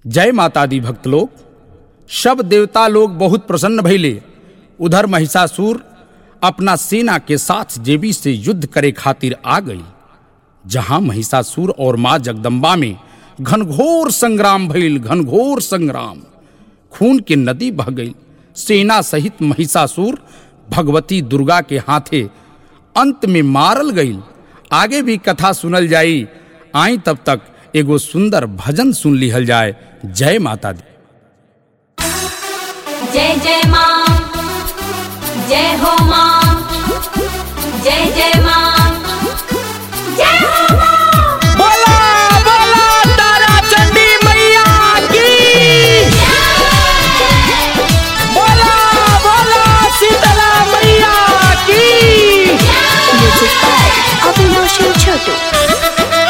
जय माता दी भक्त लोग सब देवता लोग बहुत प्रसन्न भइले उधर महिषासुर अपना सेना के साथ देवी से युद्ध करे खातिर आ गई जहां महिषासुर और मां जगदम्बा में घनघोर संग्राम भइल घनघोर संग्राम खून के नदी बह गई सेना सहित महिषासुर भगवती दुर्गा के हाथे अंत में मारल गई आगे भी कथा सुनल जाई आई तब तक एगो सुंदर भजन सुन लिहल जाए जय माता दी जय जय माँ जय हो माँ जय जय माँ जय हो माँ बोला बोला तारा चंडी मैया की बोला बोला शीतला मैया की Music by Avinash Chotu.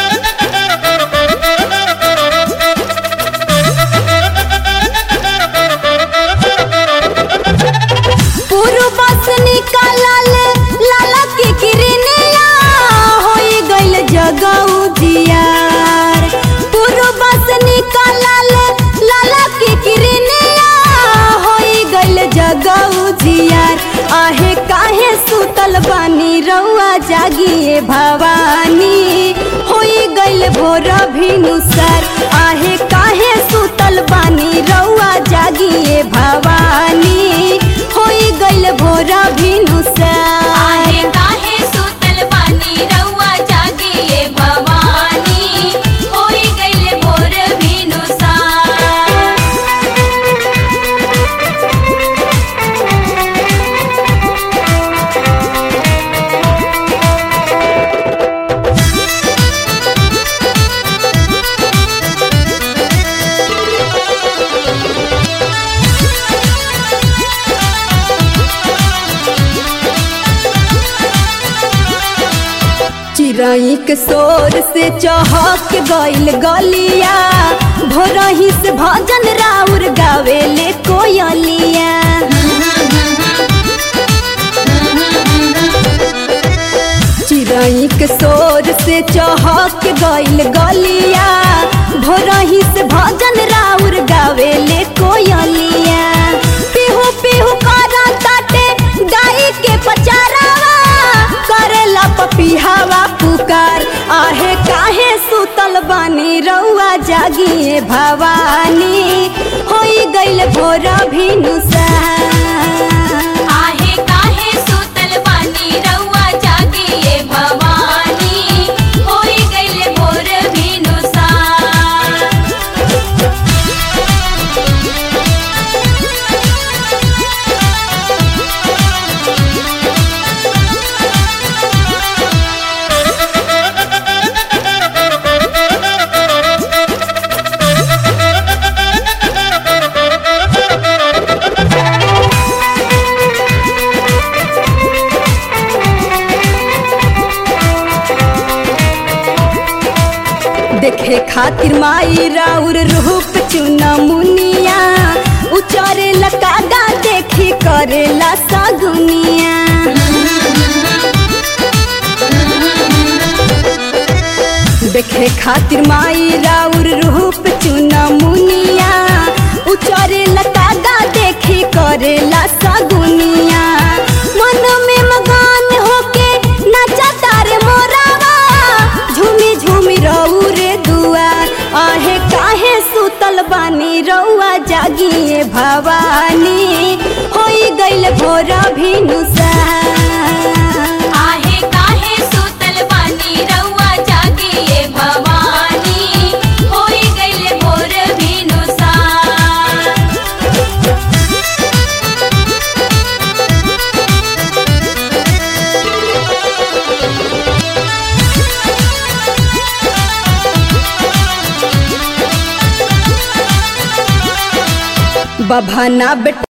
पूर्व से निकालल लाला के किरनिया होई गइल जगऊ जियार पूर्व से निकालल लाला के किरनिया होई गइल जगऊ जियार आहे काहे सुतल बानी रउआ जागिए भवानी होई गइल भोर भिनुसर आहे काहे सुतल बानी रउआ जागिए भवानी होई गइल भोर भिनुसर आहे काहे सुतल बानी रउआ जागिए भवानी होई गइल भोर भिनुसार चिड़ई के शोर से चहक गइल गलिया भोरही से भजन राउर गावेले कोयलिया चिड़ई के शोर से चहक गइल गलिया भोरही से भजन राउर गावेले कोयलिया पिहू पिहू करा ताटे गाई के पचारावा करेला पपिहावा पुकार आहे काहे सुतल बानी रउआ जागिए भवानी होई गइल भोर भिनुसार आहे काहे सुतल बानी रउआ जागिए भवानी होई गइल भोर भिनुसार देखे खातिर माई राउर रूप चुना मुनिया उचारे लकागा देखी करेला सगुनिया देखे खातिर माई राउर रूप चुना मुनिया उचारे लकागा देखी करेला सगुनिया मन में मगन होके नाचा तारे मोरावा झूमी झूमी रहू रे दुआर आहे काहे सुतल बानी रउआ जागिए भवानी होई गइल भोर भिनुसार आहे काहे सुतल बानी रउआ जागिए भवानी होई गइल भोर भिनुसार बभाना बेटा